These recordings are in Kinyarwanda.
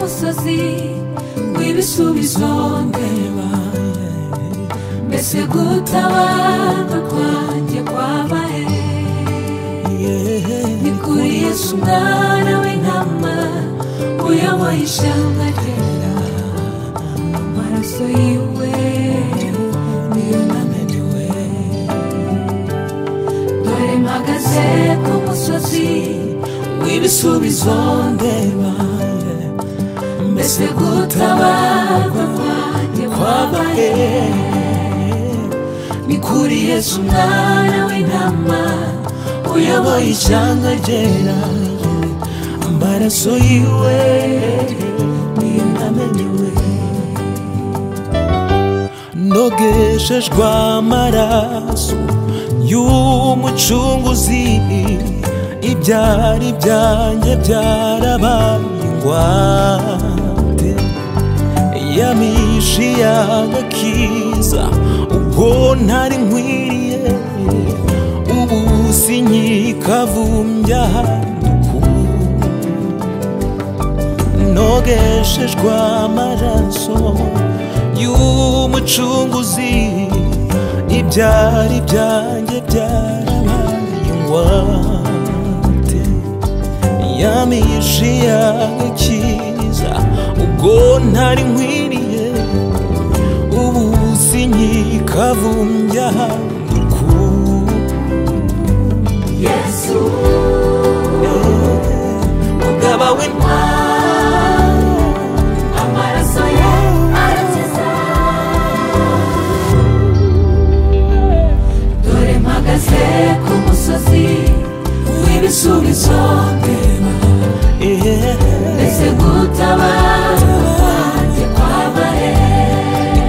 musozi w'ibisubizo ndeba mbese gutabarwa kwanjye kwaba he ni kuri yesu umwana w'intama uyoboye ishyamba ryera amaraso yiwe niyo namenewe dore mpagaze ku musozi w'ibisubizo ndeba mbese gutabarwa kwanjye kwaba he ni kuri yesu umwana w'intama uyoboye ishyanga ryera amaraso yiwe niyo namenewe nogeshejwe amaraso y'umucunguzi ibyari byanjye byarabaye ingwate yamishi y'agakiza ubwo ntari nkwiriye ubu sinyikavumbya handuku nogeshejwe amaraso y'umucunguzi ibyari byanjye byarabaye ingwate yamishi y'agakiza ubwo ntari nkwiriye ubu sinyikavumbya handuku yesu umugaba w'intwari amaraso ye arakiza dore mpagaze ku musozi w'ibisubizo ndeba mbese gutabara kwanjye kwaba he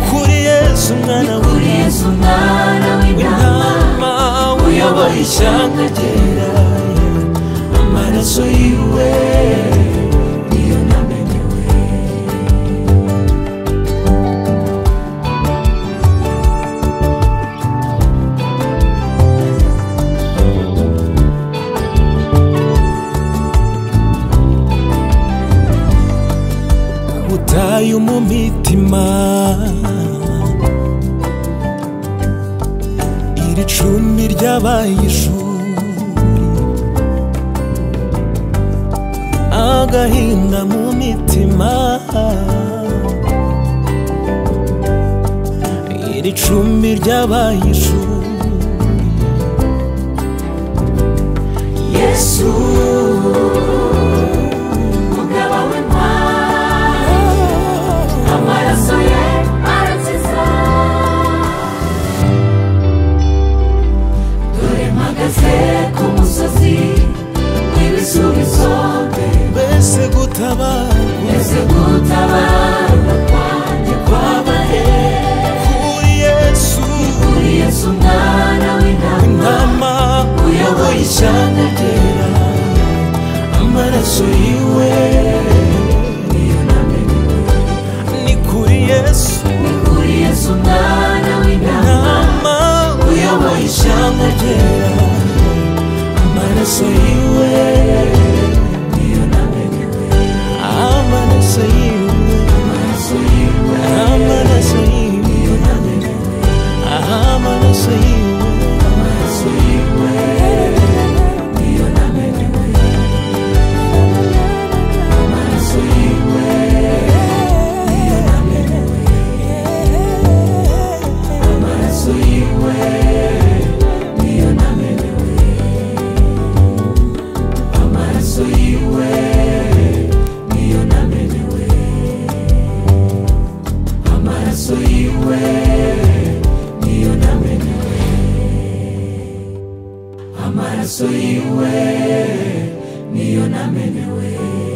kuri yesu mwana kuri yesu umwana w'intama w'intama uyoboye ishyanga ryera amaraso yiwe niyo namenyewe ubutayu mu mitima iri cumi ry'abayishuri agahinda mu mitima iri cumi ry'abayishuri yesu umugaba w'intwari amaraso ye arakiza dore mpagaze ku musozi w'ibisubizo mbese gutabarwa mbese gutabarwa kwanjye kwaba he kuri yesu kuri yesu umwana w'intama nama uyoboye ishyanga ryera amaraso yiwe niyo namenewe ni kuri yesu ni kuri yesu umwana w'intama nama uyoboye ishyanga ryera amaraso yiwe niyo namenewe amaraso yiwe amaraso yiwe amaraso yiwe niyo namenewe amaraso yiwe amaraso yiwe niyo namenewe amaraso yiwe niyo namenewe amaraso yiwe niyo namenewe amaraso yiwe niyo namenewe amaraso yiwe niyo namenewe amaraso yiwe niyo namenewe